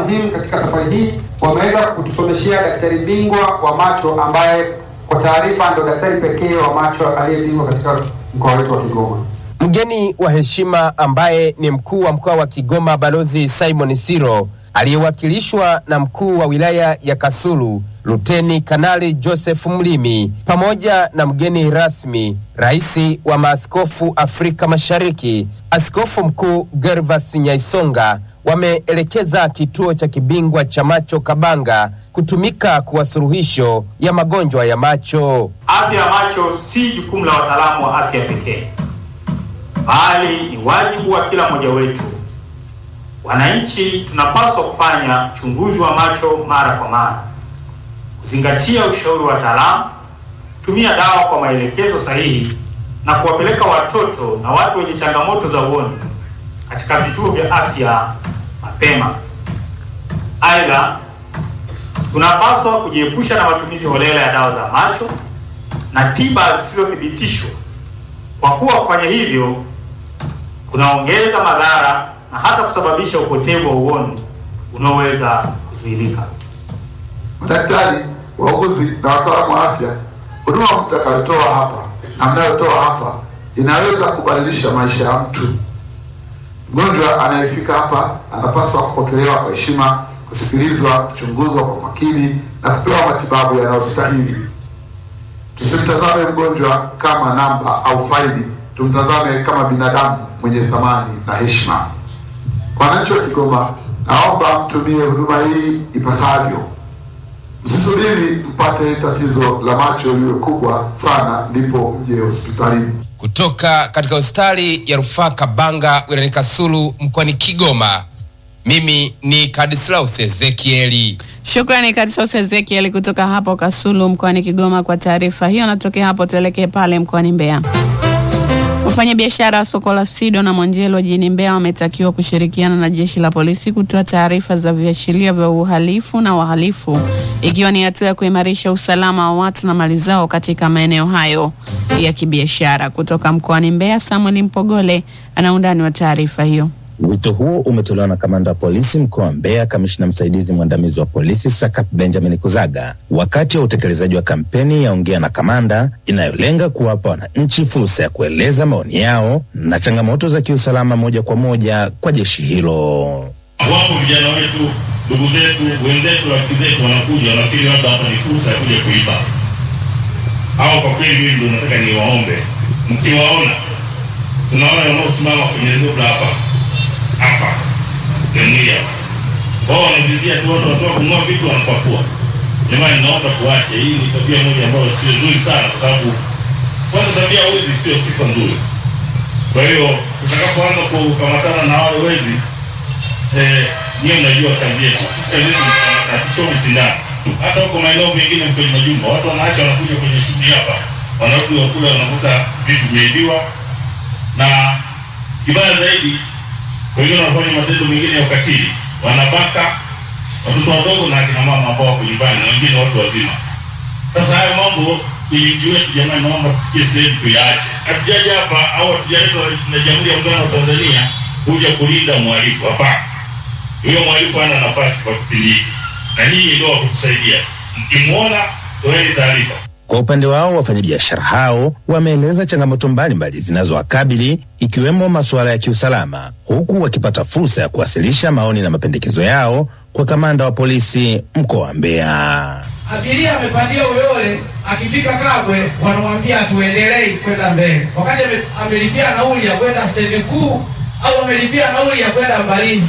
muhimu katika safari hii. Wameweza kutusomeshea daktari bingwa wa macho ambaye kwa taarifa ndio daktari pekee wa macho aliyebingwa katika mkoa wetu wa Kigoma. Mgeni wa heshima ambaye ni mkuu wa mkoa wa Kigoma Balozi Simon Siro aliyewakilishwa na mkuu wa wilaya ya Kasulu Luteni Kanali Joseph Mlimi pamoja na mgeni rasmi rais wa maaskofu Afrika Mashariki Askofu Mkuu Gervas Nyaisonga wameelekeza kituo cha kibingwa cha macho Kabanga kutumika kuwa suluhisho ya magonjwa ya macho. Afya ya macho si jukumu la wataalamu wa afya pekee, bali ni wajibu wa kila mmoja wetu. Wananchi tunapaswa kufanya uchunguzi wa macho mara kwa mara, kuzingatia ushauri wa wataalamu, kutumia dawa kwa maelekezo sahihi na kuwapeleka watoto na watu wenye changamoto za uoni katika vituo vya afya mapema. Aidha, tunapaswa kujiepusha na matumizi holela ya dawa za macho na tiba zisizothibitishwa, kwa kuwa kufanya hivyo kunaongeza madhara na hata kusababisha upotevu wa uoni unaoweza kuzuilika. Madaktari, wauguzi na wataalamu wa afya, huduma mtakayotoa hapa na mnayotoa hapa inaweza kubadilisha maisha ya mtu. Mgonjwa anayefika hapa anapaswa kupokelewa kwa heshima, kusikilizwa, kuchunguzwa kwa makini na kupewa matibabu yanayostahili. Tusimtazame mgonjwa kama namba au faili, tumtazame kama binadamu mwenye thamani na heshima. Wananchi wa Kigoma, naomba mtumie huduma hii ipasavyo. Msisubiri mpate tatizo la macho liwe kubwa sana ndipo mje hospitalini. Kutoka katika hospitali ya rufaa Kabanga wilayani Kasulu mkoani Kigoma, mimi ni Kadislaus Ezekieli. Shukrani Kadisos Ezekiel kutoka hapo Kasulu mkoani Kigoma kwa taarifa hiyo. Natokea hapo tuelekee pale mkoani Mbeya. Wafanyabiashara wa soko la Sido na Mwanjelo jijini Mbeya wametakiwa kushirikiana na jeshi la polisi kutoa taarifa za viashiria vya uhalifu na wahalifu, ikiwa ni hatua ya kuimarisha usalama wa watu na mali zao katika maeneo hayo ya kibiashara. Kutoka mkoani Mbeya, Samuel Mpogole ana undani wa taarifa hiyo. Wito huo umetolewa na kamanda wa polisi mkoa wa Mbeya, kamishna msaidizi mwandamizi wa polisi Sakat Benjamin Kuzaga wakati wa utekelezaji wa kampeni ya Ongea na Kamanda inayolenga kuwapa wananchi fursa ya kueleza maoni yao na changamoto za kiusalama moja kwa moja kwa jeshi hilo. Wapo vijana wetu, ndugu zetu, wenzetu, rafiki zetu wanakuja, wanafikiri labda hapa ni fursa ya kuja kuiba. Au kwa kweli, mimi ndio nataka niwaombe, mkiwaona, tunaona wanaosimama kwenye zebra hapa hapa sehemu hii hapa, wao wanavizia tu watu wanatoka kununua vitu wanapakua. Jamani, naomba tuache. Hii ni tabia moja ambayo sio nzuri sana, kwa sababu kwanza tabia ya wezi sio sifa nzuri. Kwa hiyo utakapoanza kukamatana na wale wezi eh, niyo mnajua kazi yetu. Sisi kazi yetu ni hatuchomi sindano. Hata huko maeneo mengine kwenye majumba watu wanaacha wanakuja kwenye shughuli hapa, wanarudi wakula, wanakuta vitu vimeibiwa, na kibaya zaidi wengine wanafanya matendo mengine ya ukatili, wanabaka watoto wadogo na akina mama ambao wako nyumbani na wengine watu wazima. Sasa hayo mambo kwenye mji wetu, jamani, naomba tufikie sehemu tuyaache. Hatujaja hapa au hatujaletwa na Jamhuri ya Muungano wa Tanzania kuja kulinda mhalifu, hapana. Huyo mhalifu hana nafasi kwa kipindi hiki, na nyinyi ndio wa kutusaidia. Mkimwona toeni taarifa. Kwa upande wao wafanyabiashara hao wameeleza changamoto mbalimbali zinazowakabili ikiwemo masuala ya kiusalama, huku wakipata fursa ya kuwasilisha maoni na mapendekezo yao kwa kamanda wa polisi mkoa wa Mbeya. Abiria amepandia Uyole, akifika Kabwe wanamwambia tuendelei kwenda mbele, wakati ame- amelipia nauli ya kwenda stendi kuu au amelipia nauli ya kwenda Mbalizi,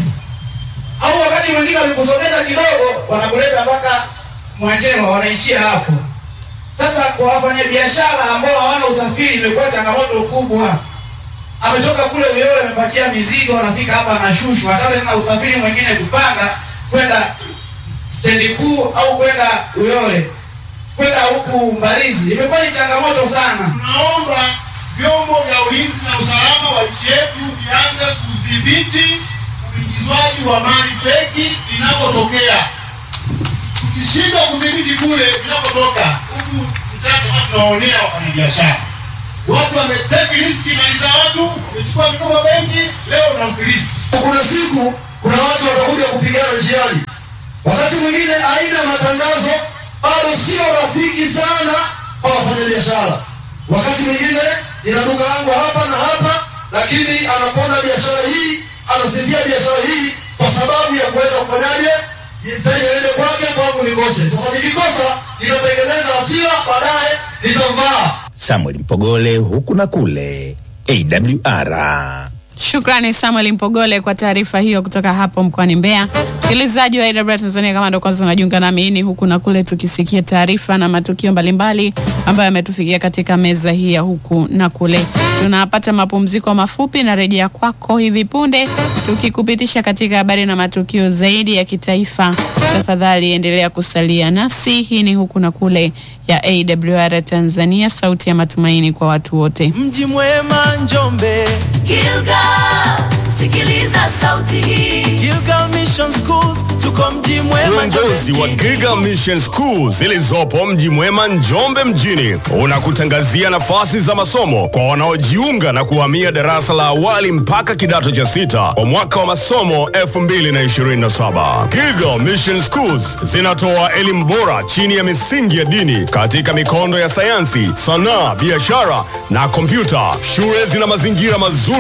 au wakati mwingine wakikusogeza kidogo wanakuleta mpaka Mwanjema, wanaishia hapo. Sasa kwa wafanyabiashara ambao hawana usafiri imekuwa changamoto kubwa. Ametoka kule Uyole amepakia mizigo, anafika hapa anashushwa, hata tena usafiri mwingine kupanda kwenda stendi kuu au kwenda Uyole kwenda huku Mbalizi imekuwa ni changamoto sana. Tunaomba vyombo vya ulinzi na usalama wa nchi yetu vianze kudhibiti uingizwaji wa mali feki inapotokea. Tukishindwa kudhibiti kule inapotoka huku mtaka watu tunawaonea wafanyabiashara. Watu wameteki riski mali za watu, wamechukua mikoba benki, leo unamfilisi. Kuna siku kuna watu watakuja kupigana njiani, rafiki sana kwa wafanyabiashara. Wakati mwingine nina duka langu hapa na hapa, lakini anapoona biashara hii anasifia biashara hii kwa sababu ya kuweza kufanyaje, mteja aende kwake, kwangu nikose. Sasa nikikosa nitatengeneza hasira, baadaye nitamvaa. Samuel Mpogole, huku na kule, AWR. Shukrani Samuel Mpogole kwa taarifa hiyo kutoka hapo mkoani Mbeya. Msikilizaji wa AWR Tanzania, kama ndo kwanza unajiunga nami, hii ni huku na kule, tukisikia taarifa na matukio mbalimbali ambayo yametufikia katika meza hii ya huku na kule. Tunapata mapumziko mafupi na rejea kwako hivi punde, tukikupitisha katika habari na matukio zaidi ya kitaifa. Tafadhali endelea kusalia nasi. Hii ni huku na kule ya AWR Tanzania, sauti ya matumaini kwa watu wote. Mji mwema Njombe, Gilgal, sikiliza sauti hii. Gilgal Mission Schools, tuko mji mwema Uongozi wa Giga Mission School zilizopo mji mwema Njombe mjini unakutangazia nafasi za masomo kwa wanaojiunga na kuhamia darasa la awali mpaka kidato cha sita kwa mwaka wa masomo 2027. Giga Mission Schools zinatoa elimu bora chini ya misingi ya dini katika mikondo ya sayansi, sanaa, biashara na kompyuta. Shule zina mazingira mazuri